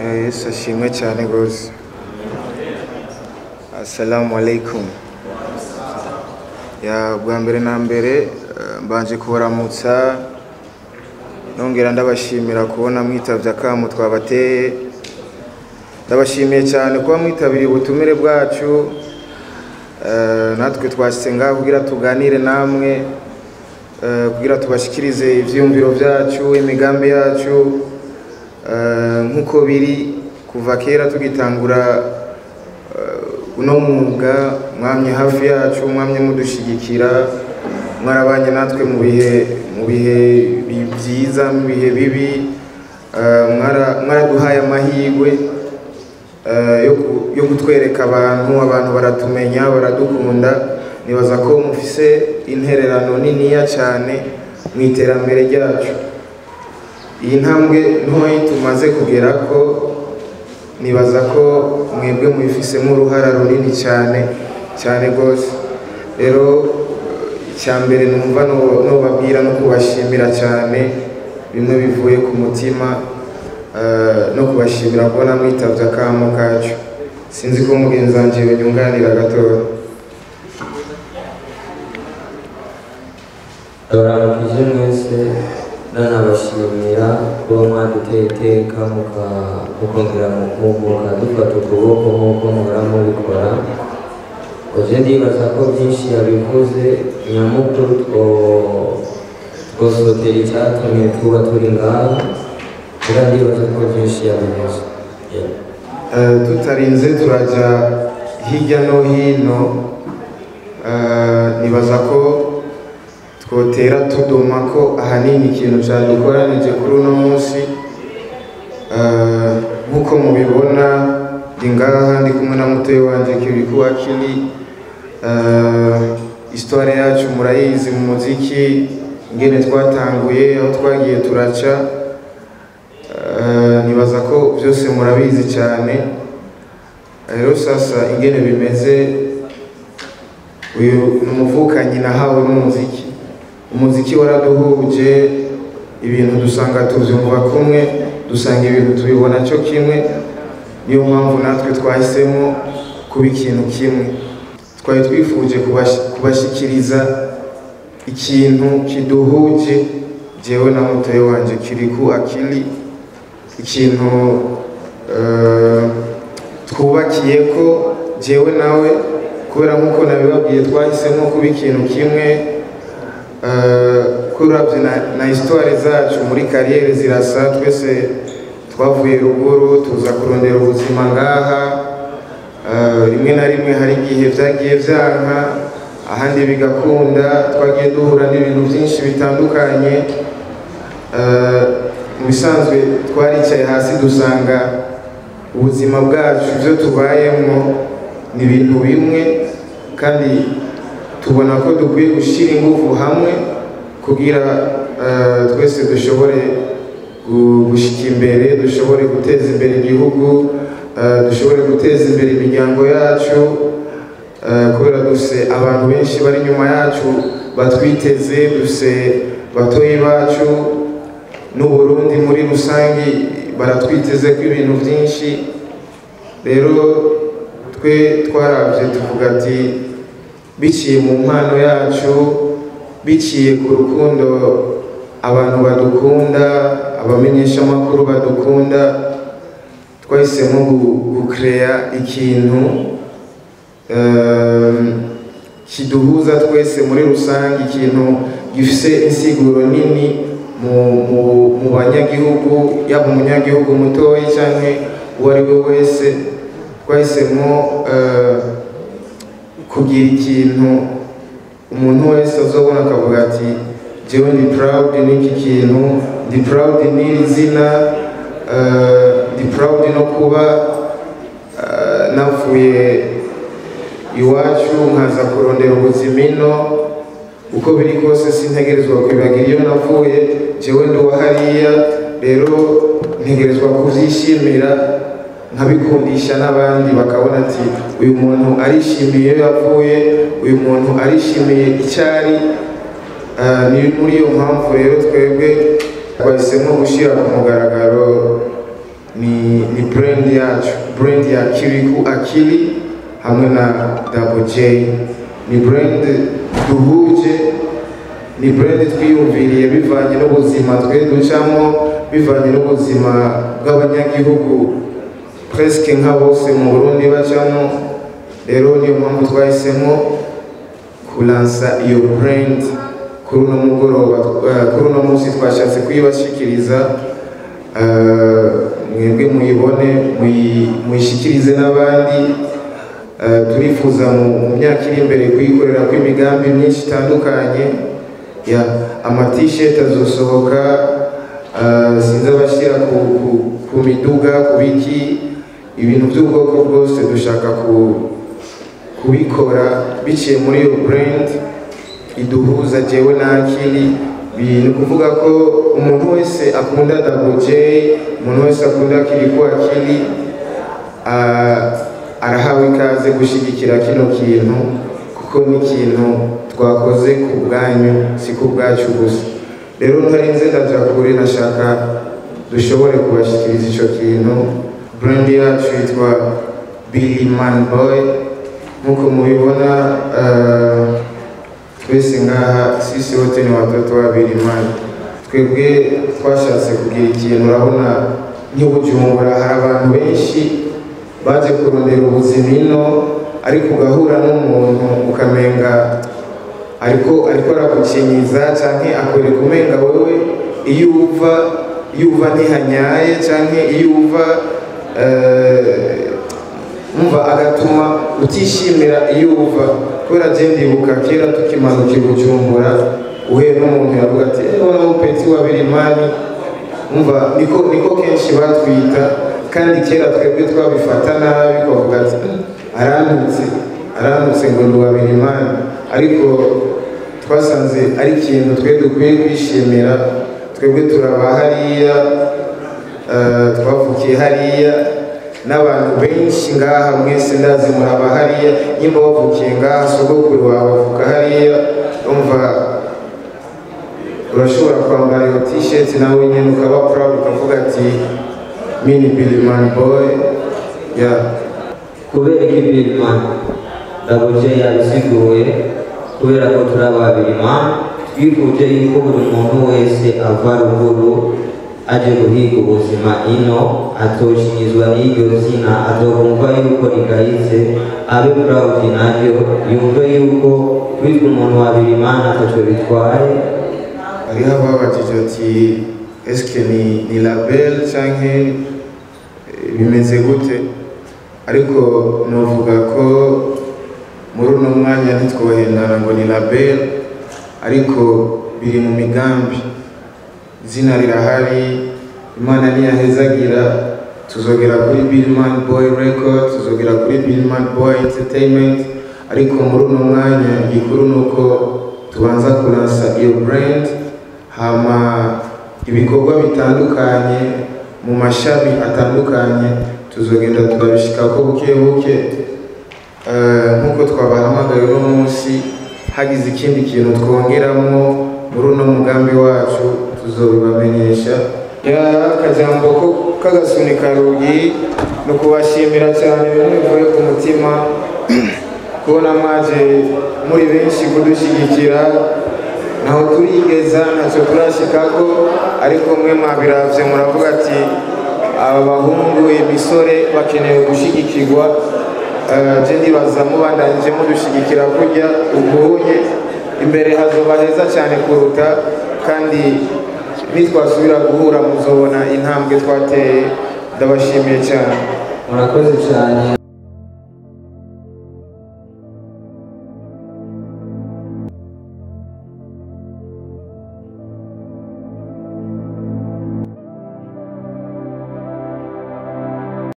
Eh, Yesu ashimwe cyane rwose assalamu alaikum ya bwa mbere na mbere eh, mbanje kubaramutsa nongera ndabashimira kubona mwitavye akamu twabateye ndabashimiye cyane kuba mwitabiriye ubutumire bwacu Eh, natwe twashyize ngaho kugira tuganire namwe eh, kugira tubashikirize ivyiyumviro vyacu imigambi yacu eh, nk'uko biri kuva kera tugitangura eh, uno mwuga mwamye hafi yacu mwamye mudushigikira mwarabanye natwe mu bihe mu bihe bi- vyiza mu bihe bibi eh, mwara- mwaraduhaye amahirwe eh, yo ku- yo kutwereka abantu abantu baratumenya baradukunda nibaza ko mufise intererano niniya cyane mu iterambere ryacu iyi ntambwe ntoyi tumaze kugera ko nibaza ko mwebwe mubifisemo uruhara runini cyane cyane rwose rero icya mbere numva no- nobabwira no kubashimira cyane bimwe bivuye ku mutima eh, no kubashimira kubona mwitavye akamo kacu sinzi ko mugenzi wanje yonyunganira gatoya Ndabaramukije mwese nanabashimira kuba mwaduteye iteka muka- mukongera mukumbuka dufata ukuboko nk'uko muhora mubikora oje ndibaza ko byinshi yabivuze nyamukuru two- twosotera icyatumye tuba turi ngaha kuba ndibaza ko byinshi yabivuze Yeah. Eh, tutarinze turaja hirya no hino eh, nibaza ko twotera tudoma ko ahanini ikintu cyadukoranije kuri uno munsi Eh, nk'uko mubibona ndi ngaha ndi kumwe na mutoyi wanje kiriku akili Eh, histoire yacu murayizi mu muziki ingene twatanguye aho twagiye turaca Eh, nibaza ko byose murabizi cyane rero sasa ingene bimeze uyu ni umuvukanyi nahawe n'umuziki umuziki waraduhuje ibintu dusanga tubyumva kumwe dusanga ibintu tubibona cyo kimwe niyo mpamvu natwe twahisemo kuba ikintu kimwe twari twifuje kubash- kubashyikiriza ikintu kiduhuje jewe na mutoyi wanje kiriku akili ikintu eh, twubakiye ko jewe nawe kubera nk'uko nabibabwiye twahisemo kuba ikintu kimwe eh, kuravye na, na histoire zacu muri kariyeri zirasa twese twavuye ruguru tuza kurondera ubuzima ngaha Eh, rimwe na rimwe hari igihe vyagiye vyanka ahandi bigakunda twagiye duhura n'ibintu byinshi bitandukanye Eh, mu bisanzwe twaricaye hasi dusanga ubuzima bwacu ibyo tubayemo ni ibintu bimwe kandi tubona ko dukwiye gushyira ingufu hamwe kugira eh, twese dushobore gu- gushika imbere dushobore guteza imbere igihugu eh, dushobore guteza imbere imiryango yacu eh, kubera dufise abantu benshi bari inyuma yacu batwiteze dufise batoyi bacu n'uburundi muri rusange baratwiteze ko ibintu byinshi rero twe twarabye tuvuga ati biciye mu mpano yacu biciye ku rukundo abantu badukunda abamenyeshamakuru badukunda twahisemo gu- gukereya ikintu ehm, kiduhuza twese muri rusange ikintu gifise insiguro nini mu, mu, mu banyagihugu yaba umunyagihugu mutoyi canke uwo ari we wese twahisemo eh, kugira ikintu umuntu wese azobona akavuga ati jewe ndi proud n'iki kintu ndi proud n'iri zina eh, ndi proud no kuba eh, navuye iwacu nkaza kurondera ubuzima ino uko biri kose sintegerezwa kwibagira iyo navuye jewe ndi uwa hariya rero ntegerezwa kuvyishimira nkabikundisha n'abandi bakabona ati uyu muntu arishimiye iyo yavuye uyu muntu arishimiye icyari ni muri iyo mpamvu rero twebwe twahisemo gushyira ku mugaragaro ni ni brand yacu brand ya kiriku akili hamwe na double j ni brand duhuje ni brand twiyumviriye bivanye n'ubuzima twe ducamo bivanye n'ubuzima bw'abanyagihugu presque nka bose mu burundi bacamo rero niyo mpamvu twahisemo kulansa iyo brand kuri uno mugoroba eh, kuri uno munsi twashatse kuyibashikiriza eh, mwebwe muyibone muyi- muyishikirize n'abandi Eh, turifuza mu mu myaka iri imbere kuyikorera kw'imigambi myinshi itandukanye ya amatisheti azosohoka eh, sinzi abashyira ku, ku, ku miduga ku biki ibintu by'ubwoko bwose dushaka ku, kubikora biciye muri iyo brand iduhuza jewe n'akili ni ukuvuga ko umuntu wese akunda double J umuntu wese akunda kiriku akili ah, arahawe ikaze gushyigikira kino kintu kuko ni ikintu twakoze ku bwanyu si ku bwacu gusa rero ntarinze ndaja kure nashaka dushobore kubashyikiriza icyo kintu brand yacu yitwa Billy Man Boy nk'uko mubibona eh, twese ngaha sisi wote ni watoto wa Billy Man twebwe twashatse kugira ikintu urabona nk'ubujumbura hari abantu benshi baje kurondera ubuzima ino ariko ugahura n'umuntu ukamenga ariko ariko aragukinyiza canke akwereka umenga wewe iyo uva iyo uva ntihanyaye canke iyo uva eh, umva agatuma utishimira iyo uva kubera je ndibuka kera tukimanuka i bujumbura uhuye n'umuntu yavuga ati eh wana mupeti wa birimani umva niko niko kenshi batwita kandi kera twebwe twabifata nabi twavuga ati "Mm, arantutse arantutse ngo ni uwa birimani ariko twasanze ari ikintu twe dukwiye kwishimira twebwe turaba hariya eh, twavukiye hariya n'abantu benshi ngaha mwese ndazi muraba hariya nyimba wavukiye ngaha sogokuru wawe avuka hariya umva urashobora kwambara iyo t-shirt nawe nyine ukaba proud ukavuga ati mini Billyman boy yeah kubera ko ibirima ndabuje yabisiguye kubera ko turi ababirima twifuje yuko buri muntu wese ava ruguru aje guhiga ubuzima ino atoshinyizwa n'iryo zina azokumva yuko rigayitse abe proud naryo yumve yuko kwitwa umuntu wa birimana ataco bitwaye hariho ababajije ati eske ni, ni label canke eh, bimeze gute ariko novuga ko muri uno mwanya ntitwohendana ngo ni label ariko biri mu migambi izina rirahari imana niyahezagira tuzogera kuri Billman Boy Record tuzogera kuri Billman Boy Entertainment ariko muri uno mwanya igikuru ni uko tubanza kuransa iyo brand hama ibikorwa bitandukanye mu mashami atandukanye tuzogenda turabishikako buke buke Eh, nk'uko twabahamagaye uno munsi hagize ikindi kintu twongeramo muri uno mugambi wacu tuzobibamenyesha ya akajambo ko k'agasunika rugi ni ukubashimira cyane bimwe bivuye ku mutima kubona mwaje muri benshi kudushyigikira naho turigeza ntacyo turashikako ariko mwe mwabiravye muravuga ati aba bahungu imisore bakeneye gushigikirwa Eh, je ndibaza mubandanyije mudushigikira kurya ubunye imbere hazoba heza cyane kuruta kandi nitwasubira guhura muzobona intambwe twateye ndabashimiye cyane murakoze cyane